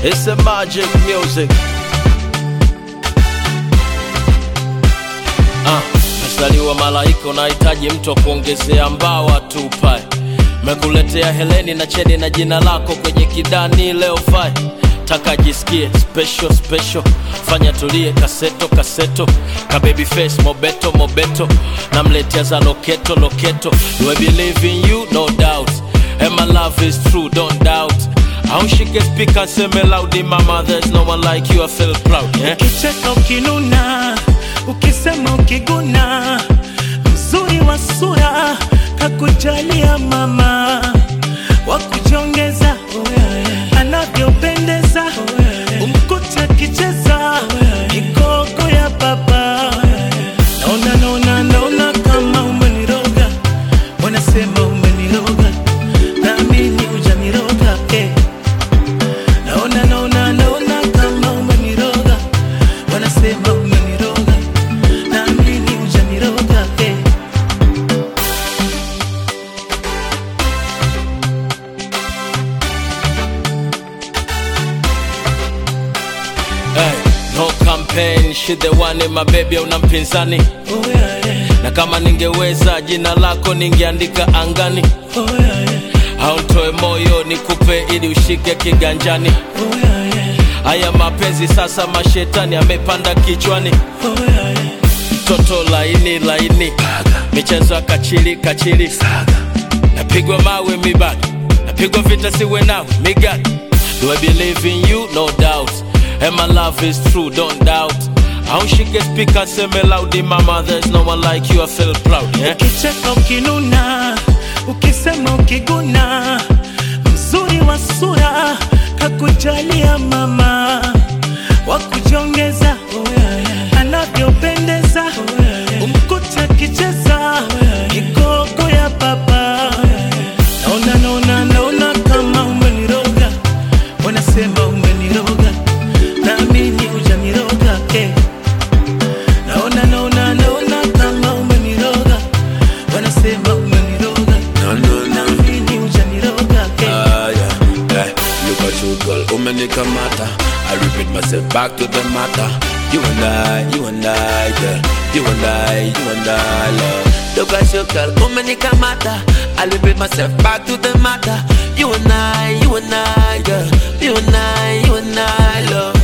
It's a magic music. Ah, mstariwa malaika unahitaji mtu wa kuongezea mbawa tupae. Mekuletea Heleni na Cheni na jina lako kwenye kidani leo fai taka jisikie special special, fanya tulie kaseto kaseto, ka baby face mobeto mobeto, namletea za loketo loketo. Do I believe in you? No doubt. And my love is true, don't doubt. How she can speak and say me loudly, mama, there's no one like you, I feel proud, yeah? ukicheka ukinuna ukisema ukiguna mzuri wa sura kakujalia mama wakujongeza anavyopendeza umkute akicheza kigogo ya baba naona naona naona kama umeniroga wanasema umeniroga naamini ujaniroga eh. naona naona naona kama umeniroga wanasema umeniroga naamini ujaniroga eh. Hey, no campaign, she the one in my baby, una mpinzani oh, yeah, yeah. na kama ningeweza jina lako ningeandika angani Oh, yeah, yeah. au ntoe moyo nikupe ili ushike kiganjani Oh, yeah, yeah. haya mapenzi sasa mashetani amepanda kichwani Oh, yeah, yeah. mtoto laini laini michezo ya kachili kachili napigwa mawe mibaki napigwa vita siwe nao migani do I believe in you no doubt and my love is true don't doubt how she can speak and say me loudly mama there's no one like you I feel proud yeah ukicheka ukinuna ukisema ukiguna mzuri wa sura kakujalia mama wakujongeza anavyopendeza umkute akicheza kigogo ya baba naona naona naona kama umeniroga wanasema umeniroga naamini ujaniroga eh. naona naona naona kama umeniroga wanasema umeniroga No, no, no. naamini ujaniroga eh. Ah, yeah, yeah. Look at you, girl. Umenikamata. I repeat myself back to the matter. You and I, you and I, girl. You and I, you and I, love. Look at you, girl. Umenikamata. I repeat myself back to the matter. You and I, you and I, girl. You and I, you and I, love.